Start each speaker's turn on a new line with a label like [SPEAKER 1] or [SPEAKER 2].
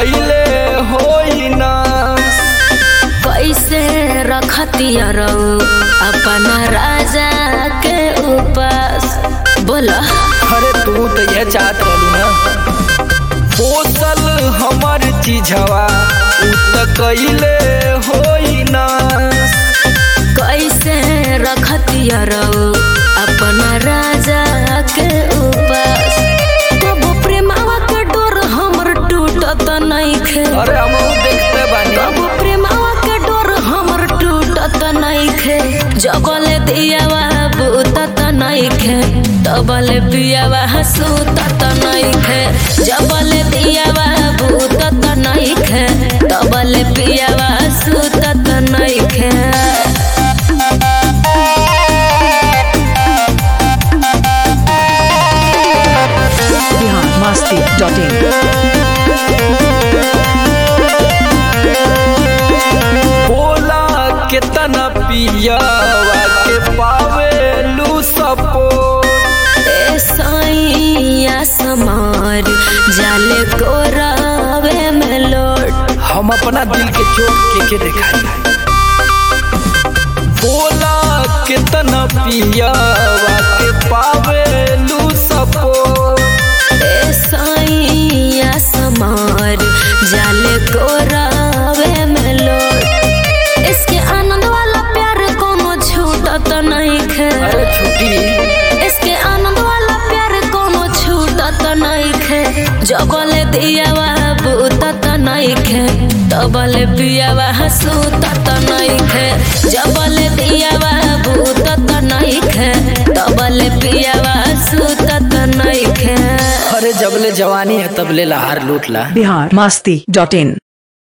[SPEAKER 1] कैले होई ना
[SPEAKER 2] कैसे रखतिया रहो अपना राजा के उपास बोला
[SPEAKER 1] अरे तू तो यह चाहत रहलू ना पोसल हमर चीजवा उ त कैले होई ना
[SPEAKER 2] कैसे रखतिया रहो अपना राजा के उपास कबो प्रेमावा के डोर हमर टूटत नइखे
[SPEAKER 1] अरे हम देखते बानी
[SPEAKER 2] कबो प्रेमावा के डोर हमर टूटत नइखे जबले दियावा बूतत नइखे तबले पियावा सुतत नइखे जबले दियावा बूतत नइखे तबले पियावा सुतत नइखे
[SPEAKER 3] बिहार मस्ती डॉट इन
[SPEAKER 1] बोला केतना पियावा के पावेलू सपोर्ट
[SPEAKER 2] ए सैया समार जाले कोरावे में लोट
[SPEAKER 1] हम अपना दिल के चोट के के दिखाई बोला कितना पियावा के पावेलू सपोर्ट
[SPEAKER 2] ए सैया समार जाले कोरावे में लोट इसके आनंद वाला प्यार कोनो छूटत नहीं खे
[SPEAKER 1] अरे छुट्टी
[SPEAKER 2] इसके आनंद वाला प्यार कोनो छूटत नहीं खे जबले दियावा बूतत नहीं खे तबले पियावा सुतत नहीं खे जबले दियावा बूतत नहीं खे तबले पियावा सुतत नहीं खे
[SPEAKER 1] अरे जबले जवानी है तबले लहार लूट ला
[SPEAKER 3] बिहार मस्ती डॉट इन